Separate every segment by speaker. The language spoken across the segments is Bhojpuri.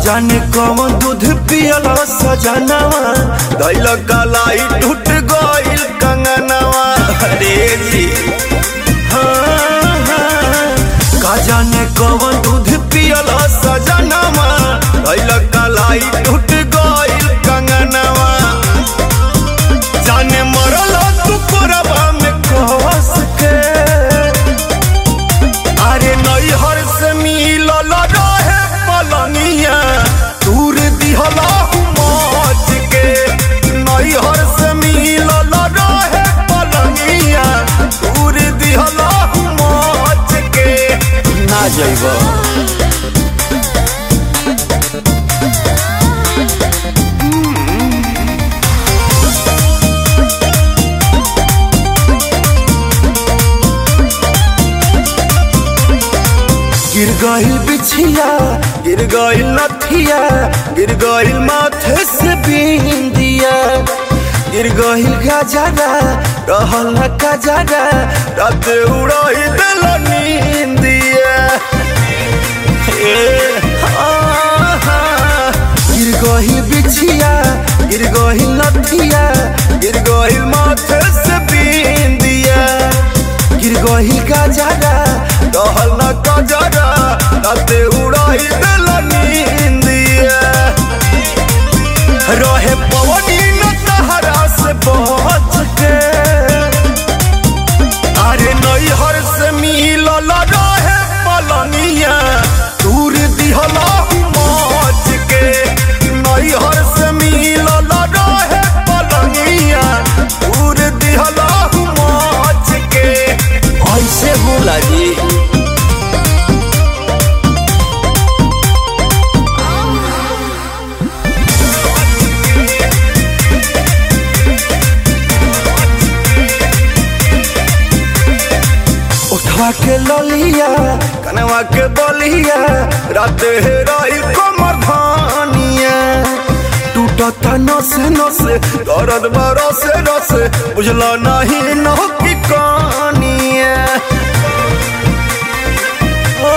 Speaker 1: जाने कौन दूध पियल सजनवा दैल कलाई टूट गइल कंगनवा अरे जी हाँ, हाँ। का जाने कौन दूध पियल सजनवा दैल कलाई टूट गइल कंगनवा जाने मरल तू कोरबा में कस के अरे नैहर से मिलल रहे पलनिया दूर दिहला मच के नैहर से मिलल रहे पलनिया दूर दिहला मच के ना जइब गिर गइल बिछिया गिर गइल नथिया गिर गइल माथे से बिंदिया गिर गइल गजरा रहल न कजरा रात उड़ाई दिल नींदिया ए, आहा। गिर गइल बिछिया गिर गइल नथिया गिर गइल माथे से बिंदिया गिर गइल गजरा रहल न कजरा राते उड़ाई दिल नींदिया रहे पवनी न तहरा से बच के अरे नैहर से मिलल रहे पलनिया दूर दिहला मच के नैहर से मिलल रहे पलनिया दूर दिहला मच के ऐसे होला जी उठवा के ललिया कनवा के बलिया रात हेराई कमर धानिया टूटता नस नस दर्द बरस रस बुझला नहीं न की कहानिया ओ,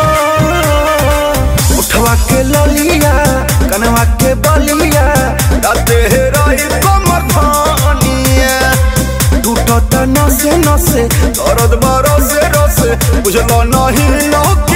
Speaker 1: उठवा के ललिया कनवा के बलिया रात हेराई कमर धानिया टूटता नसे नसे दर्द बरसे रसे बुझलो नहीं न